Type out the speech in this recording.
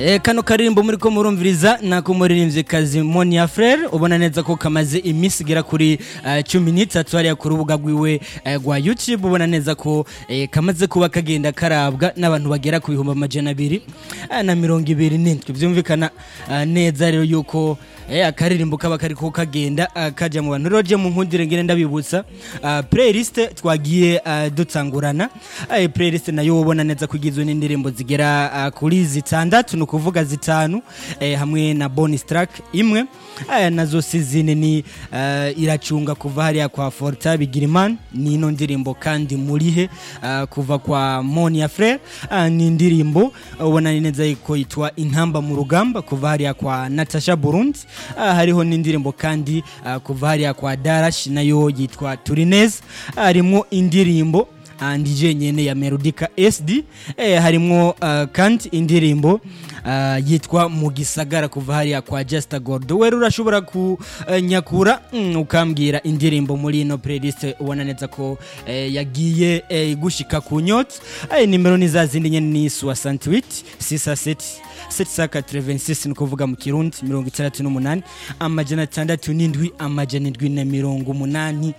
Eh, kano karirimbo muri ko murumviriza nako muririmvyikazi Monia Frere ubona neza ko kamaze iminsi igera kuri eh, cumi n'itatu hariya ku rubuga rwiwe eh, rwa YouTube ubona neza ko eh, kamaze kuba kagenda karabwa n'abantu bagera ku bihumbi amajana abiri eh, na mirongo ibiri n'indwi vyumvikana eh, neza rero yuko eh, akaririmbo kaba kariko kagenda eh, kaja mu bantu rero je mu nkundire ngene ndabibutsa eh, playlist twagiye eh, dutangurana eh, playlist nayo ubona neza ko igizwe n'indirimbo zigera eh, kuri zitandatu ni ukuvuga zitanu eh, hamwe na bonus track imwe eh, nazo sizine ni eh, iracunga kuva hariya kwa Forta Bigirimana ni ino ndirimbo kandi murihe eh, kuva kwa Monia Frere eh, ni indirimbo ubona neza ko yitwa intamba mu rugamba kuva hariya kwa Natasha Burundi eh, hariho n'indirimbo kandi eh, kuva hariya kwa Darash nayo yitwa Turinez harimo indirimbo andije nyene ya Melodica SD eh, harimwo uh, kandi indirimbo uh, yitwa mu gisagara kuva hariya kwa Just Gold wera urashobora kunyakura mm, ukambwira indirimbo muri ino playlist ubona neza ko eh, yagiye eh, gushika ku nyota eh, nimero ni za zindi nyene ni 68 67 786 ni kuvuga mu kirundi mirongo itandatu n'umunani amajana atandatu n'indwi amajana indwi na mirongo umunani